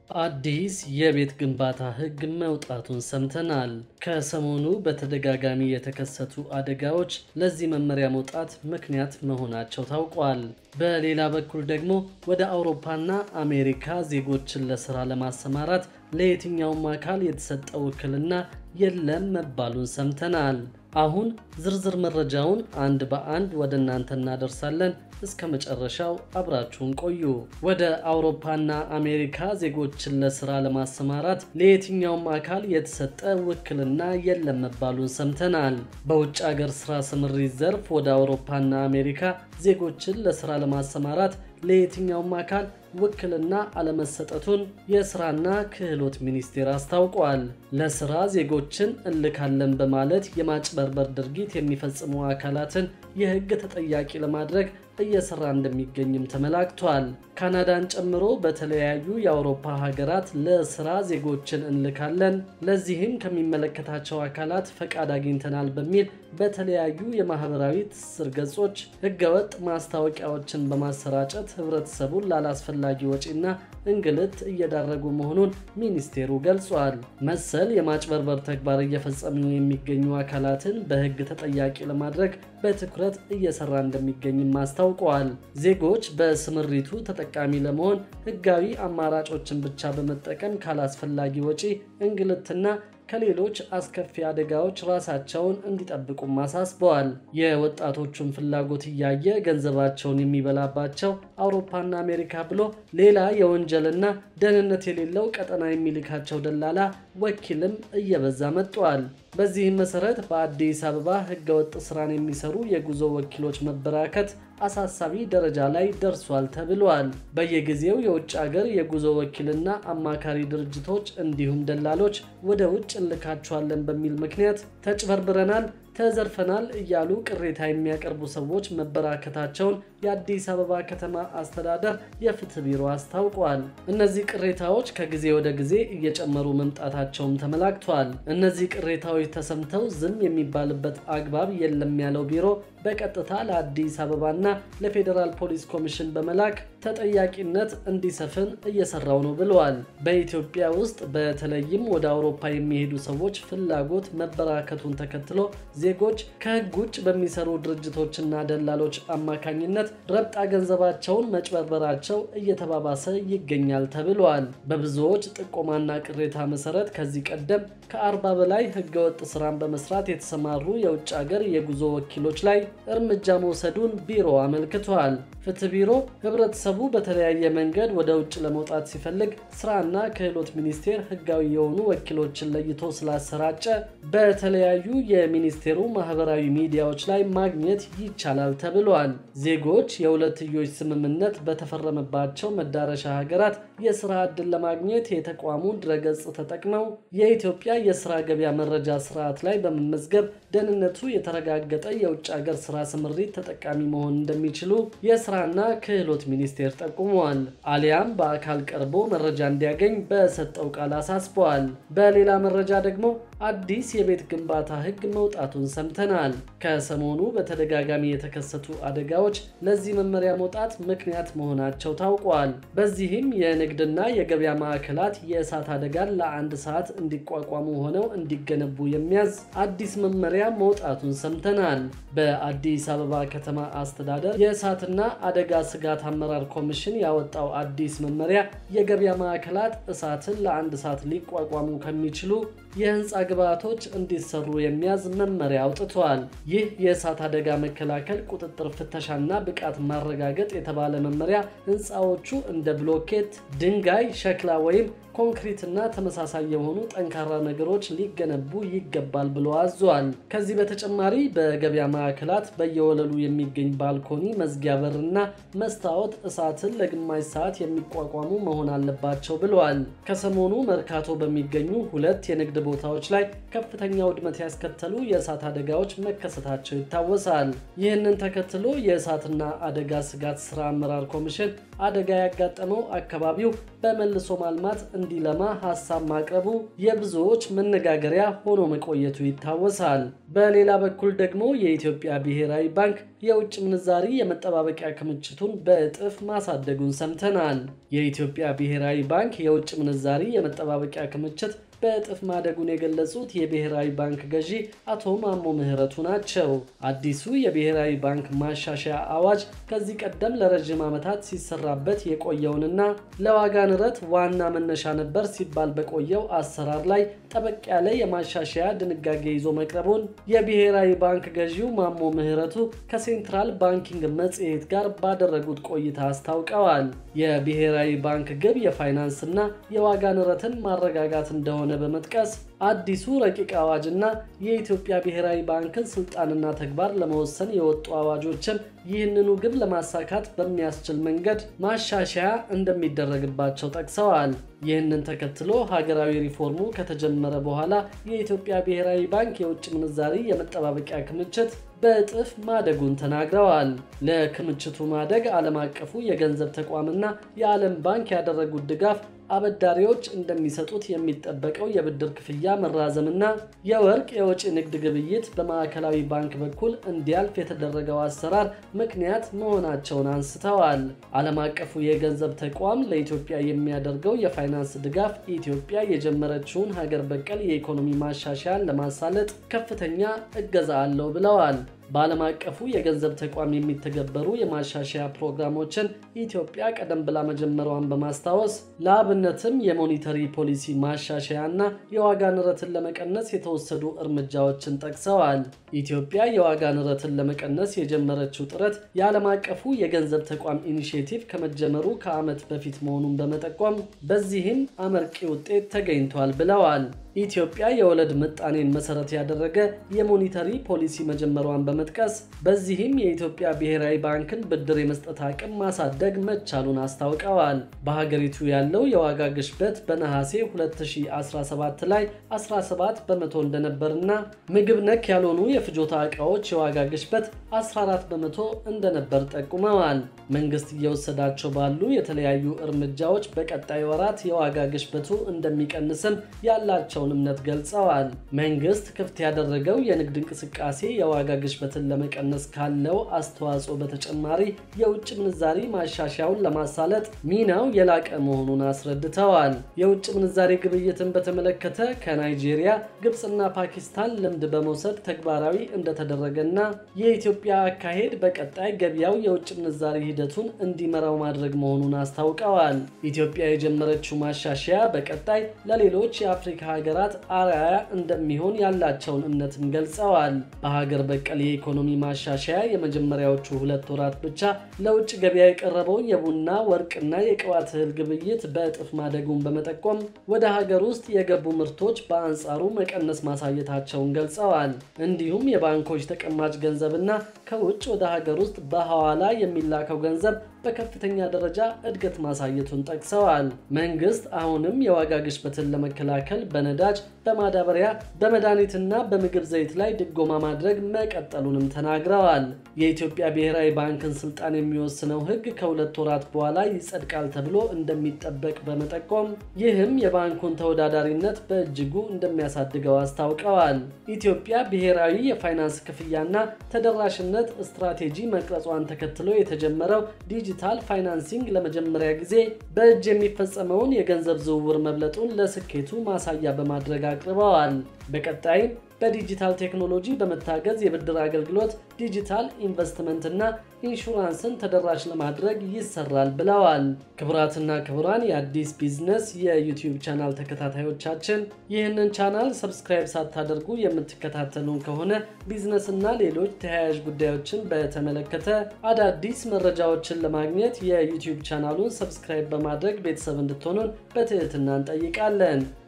አዲስ የቤት ግንባታ ሕግ መውጣቱን ሰምተናል። ከሰሞኑ በተደጋጋሚ የተከሰቱ አደጋዎች ለዚህ መመሪያ መውጣት ምክንያት መሆናቸው ታውቋል። በሌላ በኩል ደግሞ ወደ አውሮፓና አሜሪካ ዜጎችን ለስራ ለማሰማራት ለየትኛውም አካል የተሰጠ ውክልና የለም መባሉን ሰምተናል። አሁን ዝርዝር መረጃውን አንድ በአንድ ወደ እናንተ እናደርሳለን። እስከ መጨረሻው አብራችሁን ቆዩ። ወደ አውሮፓና አሜሪካ ዜጎችን ለስራ ለማሰማራት ለየትኛውም አካል የተሰጠ ውክልና የለም መባሉን ሰምተናል። በውጭ ሀገር ስራ ስምሪት ዘርፍ ወደ አውሮፓና አሜሪካ ዜጎችን ለስራ ለማሰማራት ለየትኛውም አካል ውክልና አለመሰጠቱን የስራና ክህሎት ሚኒስቴር አስታውቋል። ለስራ ዜጎችን እልካለን በማለት የማጭበርበር ድርጊት የሚፈጽሙ አካላትን የሕግ ተጠያቂ ለማድረግ እየሰራ እንደሚገኝም ተመላክቷል። ካናዳን ጨምሮ በተለያዩ የአውሮፓ ሀገራት ለስራ ዜጎችን እንልካለን፣ ለዚህም ከሚመለከታቸው አካላት ፈቃድ አግኝተናል በሚል በተለያዩ የማህበራዊ ትስስር ገጾች ህገወጥ ማስታወቂያዎችን በማሰራጨት ህብረተሰቡን ላላስፈላጊ ወጪና እንግልት እየዳረጉ መሆኑን ሚኒስቴሩ ገልጿል። መሰል የማጭበርበር ተግባር እየፈጸሙ የሚገኙ አካላትን በህግ ተጠያቂ ለማድረግ በትኩረት እየሰራ እንደሚገኝም አስታውቀዋል። ዜጎች በስምሪቱ ተጠቃሚ ለመሆን ህጋዊ አማራጮችን ብቻ በመጠቀም ካላስፈላጊ ወጪ እንግልትና ከሌሎች አስከፊ አደጋዎች ራሳቸውን እንዲጠብቁም አሳስበዋል። የወጣቶቹን ፍላጎት እያየ ገንዘባቸውን የሚበላባቸው አውሮፓና አሜሪካ ብሎ ሌላ የወንጀልና ደህንነት የሌለው ቀጠና የሚልካቸው ደላላ ወኪልም እየበዛ መጥቷል። በዚህም መሰረት በአዲስ አበባ ህገወጥ ስራን የሚሰሩ የጉዞ ወኪሎች መበራከት አሳሳቢ ደረጃ ላይ ደርሷል ተብሏል። በየጊዜው የውጭ ሀገር የጉዞ ወኪልና አማካሪ ድርጅቶች እንዲሁም ደላሎች ወደ ውጭ እንልካቸዋለን በሚል ምክንያት ተጭበርብረናል ተዘርፈናል እያሉ ቅሬታ የሚያቀርቡ ሰዎች መበራከታቸውን የአዲስ አበባ ከተማ አስተዳደር የፍትህ ቢሮ አስታውቋል። እነዚህ ቅሬታዎች ከጊዜ ወደ ጊዜ እየጨመሩ መምጣታቸውም ተመላክቷል። እነዚህ ቅሬታዎች ተሰምተው ዝም የሚባልበት አግባብ የለም ያለው ቢሮ በቀጥታ ለአዲስ አበባና ለፌዴራል ፖሊስ ኮሚሽን በመላክ ተጠያቂነት እንዲሰፍን እየሰራው ነው ብለዋል። በኢትዮጵያ ውስጥ በተለይም ወደ አውሮፓ የሚሄዱ ሰዎች ፍላጎት መበራከቱን ተከትሎ ዜጎች ከህግ ውጭ በሚሰሩ ድርጅቶችና ደላሎች አማካኝነት ረብጣ ገንዘባቸውን መጭበርበራቸው እየተባባሰ ይገኛል ተብሏል። በብዙዎች ጥቆማና ቅሬታ መሰረት ከዚህ ቀደም ከአርባ በላይ ህገወጥ ስራን በመስራት የተሰማሩ የውጭ ሀገር የጉዞ ወኪሎች ላይ እርምጃ መውሰዱን ቢሮ አመልክቷል። ፍትህ ቢሮ ህብረተሰቡ በተለያየ መንገድ ወደ ውጭ ለመውጣት ሲፈልግ ስራና ክህሎት ሚኒስቴር ህጋዊ የሆኑ ወኪሎችን ለይቶ ስላሰራጨ በተለያዩ የሚኒስቴሩ ማህበራዊ ሚዲያዎች ላይ ማግኘት ይቻላል ተብሏል። ዜጎች የሁለትዮሽ ስምምነት በተፈረመባቸው መዳረሻ ሀገራት የስራ ዕድል ለማግኘት የተቋሙን ድረገጽ ተጠቅመው የኢትዮጵያ የስራ ገበያ መረጃ ስርዓት ላይ በመመዝገብ ደህንነቱ የተረጋገጠ የውጭ ሀገር ስራ ስምሪት ተጠቃሚ መሆን እንደሚችሉ የስራና ክህሎት ሚኒስቴር ጠቁመዋል። አሊያም በአካል ቀርቦ መረጃ እንዲያገኝ በሰጠው ቃል አሳስበዋል። በሌላ መረጃ ደግሞ አዲስ የቤት ግንባታ ህግ መውጣቱን ሰምተናል። ከሰሞኑ በተደጋጋሚ የተከሰቱ አደጋዎች ለዚህ መመሪያ መውጣት ምክንያት መሆናቸው ታውቋል። በዚህም የንግድና የገበያ ማዕከላት የእሳት አደጋን ለአንድ ሰዓት እንዲቋቋሙ ሆነው እንዲገነቡ የሚያዝ አዲስ መመሪያ መውጣቱን ሰምተናል። በአዲስ አበባ ከተማ አስተዳደር የእሳትና አደጋ ስጋት አመራር ኮሚሽን ያወጣው አዲስ መመሪያ የገበያ ማዕከላት እሳትን ለአንድ ሰዓት ሊቋቋሙ ከሚችሉ የህንፃ ግብዓቶች እንዲሰሩ የሚያዝ መመሪያ አውጥቷል። ይህ የእሳት አደጋ መከላከል ቁጥጥር፣ ፍተሻና ብቃት ማረጋገጥ የተባለ መመሪያ ህንፃዎቹ እንደ ብሎኬት፣ ድንጋይ፣ ሸክላ ወይም ኮንክሪት እና ተመሳሳይ የሆኑ ጠንካራ ነገሮች ሊገነቡ ይገባል ብሎ አዟል። ከዚህ በተጨማሪ በገበያ ማዕከላት በየወለሉ የሚገኝ ባልኮኒ፣ መዝጊያ በርና መስታወት እሳትን ለግማሽ ሰዓት የሚቋቋሙ መሆን አለባቸው ብለዋል። ከሰሞኑ መርካቶ በሚገኙ ሁለት የንግድ ቦታዎች ላይ ከፍተኛ ውድመት ያስከተሉ የእሳት የእሳት አደጋዎች መከሰታቸው ይታወሳል። ይህንን ተከትሎ የእሳትና አደጋ ስጋት ስራ አመራር ኮሚሽን አደጋ ያጋጠመው አካባቢው በመልሶ ማልማት እንዲለማ ሀሳብ ማቅረቡ የብዙዎች መነጋገሪያ ሆኖ መቆየቱ ይታወሳል። በሌላ በኩል ደግሞ የኢትዮጵያ ብሔራዊ ባንክ የውጭ ምንዛሪ የመጠባበቂያ ክምችቱን በእጥፍ ማሳደጉን ሰምተናል። የኢትዮጵያ ብሔራዊ ባንክ የውጭ ምንዛሪ የመጠባበቂያ ክምችት በእጥፍ ማደጉን የገለጹት የብሔራዊ ባንክ ገዢ አቶ ማሞ ምህረቱ ናቸው። አዲሱ የብሔራዊ ባንክ ማሻሻያ አዋጅ ከዚህ ቀደም ለረዥም ዓመታት ሲሰራበት የቆየውንና ለዋጋ ንረት ዋና መነሻ ነበር ሲባል በቆየው አሰራር ላይ ጠበቅ ያለ የማሻሻያ ድንጋጌ ይዞ መቅረቡን የብሔራዊ ባንክ ገዢው ማሞ ምህረቱ ከሴንትራል ባንኪንግ መጽሔት ጋር ባደረጉት ቆይታ አስታውቀዋል። የብሔራዊ ባንክ ግብ የፋይናንስና የዋጋ ንረትን ማረጋጋት እንደሆነ በመጥቀስ አዲሱ ረቂቅ አዋጅና የኢትዮጵያ ብሔራዊ ባንክን ስልጣንና ተግባር ለመወሰን የወጡ አዋጆችን ይህንኑ ግብ ለማሳካት በሚያስችል መንገድ ማሻሻያ እንደሚደረግባቸው ጠቅሰዋል። ይህንን ተከትሎ ሀገራዊ ሪፎርሙ ከተጀመረ በኋላ የኢትዮጵያ ብሔራዊ ባንክ የውጭ ምንዛሪ የመጠባበቂያ ክምችት በእጥፍ ማደጉን ተናግረዋል። ለክምችቱ ማደግ ዓለም አቀፉ የገንዘብ ተቋምና የዓለም ባንክ ያደረጉት ድጋፍ አበዳሪዎች እንደሚሰጡት የሚጠበቀው የብድር ክፍያ መራዘምና የወርቅ የወጪ ንግድ ግብይት በማዕከላዊ ባንክ በኩል እንዲያልፍ የተደረገው አሰራር ምክንያት መሆናቸውን አንስተዋል። ዓለም አቀፉ የገንዘብ ተቋም ለኢትዮጵያ የሚያደርገው የፋይናንስ ድጋፍ ኢትዮጵያ የጀመረችውን ሀገር በቀል የኢኮኖሚ ማሻሻያን ለማሳለጥ ከፍተኛ እገዛ አለው ብለዋል። በዓለም አቀፉ የገንዘብ ተቋም የሚተገበሩ የማሻሻያ ፕሮግራሞችን ኢትዮጵያ ቀደም ብላ መጀመሯን በማስታወስ ለአብነትም የሞኒተሪ ፖሊሲ ማሻሻያ እና የዋጋ ንረትን ለመቀነስ የተወሰዱ እርምጃዎችን ጠቅሰዋል። ኢትዮጵያ የዋጋ ንረትን ለመቀነስ የጀመረችው ጥረት የዓለም አቀፉ የገንዘብ ተቋም ኢኒሽቲቭ ከመጀመሩ ከዓመት በፊት መሆኑን በመጠቆም በዚህም አመርቂ ውጤት ተገኝቷል ብለዋል። ኢትዮጵያ የወለድ ምጣኔን መሰረት ያደረገ የሞኒተሪ ፖሊሲ መጀመሯን በመጥቀስ በዚህም የኢትዮጵያ ብሔራዊ ባንክን ብድር የመስጠት አቅም ማሳደግ መቻሉን አስታውቀዋል። በሀገሪቱ ያለው የዋጋ ግሽበት በነሐሴ 2017 ላይ 17 በመቶ እንደነበርና ምግብ ነክ ያልሆኑ የፍጆታ ዕቃዎች የዋጋ ግሽበት 14 በመቶ እንደነበር ጠቁመዋል። መንግስት እየወሰዳቸው ባሉ የተለያዩ እርምጃዎች በቀጣይ ወራት የዋጋ ግሽበቱ እንደሚቀንስም ያላቸውን እምነት ገልጸዋል። መንግስት ክፍት ያደረገው የንግድ እንቅስቃሴ የዋጋ ግሽበትን ለመቀነስ ካለው አስተዋጽኦ በተጨማሪ የውጭ ምንዛሪ ማሻሻያውን ለማሳለጥ ሚናው የላቀ መሆኑን አስረድተዋል። የውጭ ምንዛሪ ግብይትን በተመለከተ ከናይጄሪያ፣ ግብፅና ፓኪስታን ልምድ በመውሰድ ተግባራዊ እንደተደረገና የኢትዮጵያ አካሄድ በቀጣይ ገበያው የውጭ ምንዛሪ ሂደቱን እንዲመራው ማድረግ መሆኑን አስታውቀዋል። ኢትዮጵያ የጀመረችው ማሻሻያ በቀጣይ ለሌሎች የአፍሪካ ሀገራት አርአያ እንደሚሆን ያላቸውን እምነትም ገልጸዋል። በሀገር በቀል የኢኮኖሚ ማሻሻያ የመጀመሪያዎቹ ሁለት ወራት ብቻ ለውጭ ገበያ የቀረበው የቡና ወርቅና የቅባት እህል ግብይት በእጥፍ ማደጉን በመጠቆም ወደ ሀገር ውስጥ የገቡ ምርቶች በአንጻሩ መቀነስ ማሳየታቸውን ገልጸዋል። እንዲሁም የባንኮች ተቀማጭ ገንዘብና ከውጭ ወደ ሀገር ውስጥ በሐዋላ የሚላከው ገንዘብ በከፍተኛ ደረጃ እድገት ማሳየቱን ጠቅሰዋል። መንግስት አሁንም የዋጋ ግሽበትን ለመከላከል በነዳጅ፣ በማዳበሪያ፣ በመድኃኒትና በምግብ ዘይት ላይ ድጎማ ማድረግ መቀጠሉንም ተናግረዋል። የኢትዮጵያ ብሔራዊ ባንክን ስልጣን የሚወስነው ሕግ ከሁለት ወራት በኋላ ይጸድቃል ተብሎ እንደሚጠበቅ በመጠቆም ይህም የባንኩን ተወዳዳሪነት በእጅጉ እንደሚያሳድገው አስታውቀዋል። ኢትዮጵያ ብሔራዊ የፋይናንስ ክፍያና ተደራሽነት ስትራቴጂ መቅረጿን ተከትሎ የተጀመረው ዲጂታል ፋይናንሲንግ ለመጀመሪያ ጊዜ በእጅ የሚፈጸመውን የገንዘብ ዝውውር መብለጡን ለስኬቱ ማሳያ በማድረግ አቅርበዋል። በቀጣይም በዲጂታል ቴክኖሎጂ በመታገዝ የብድር አገልግሎት፣ ዲጂታል ኢንቨስትመንትና ኢንሹራንስን ተደራሽ ለማድረግ ይሰራል ብለዋል። ክቡራትና ክቡራን የአዲስ ቢዝነስ የዩቲዩብ ቻናል ተከታታዮቻችን ይህንን ቻናል ሰብስክራይብ ሳታደርጉ የምትከታተሉን ከሆነ ቢዝነስና ሌሎች ተያያዥ ጉዳዮችን በተመለከተ አዳዲስ መረጃዎችን ለማግኘት የዩቲዩብ ቻናሉን ሰብስክራይብ በማድረግ ቤተሰብ እንድትሆኑን በትህትና እንጠይቃለን።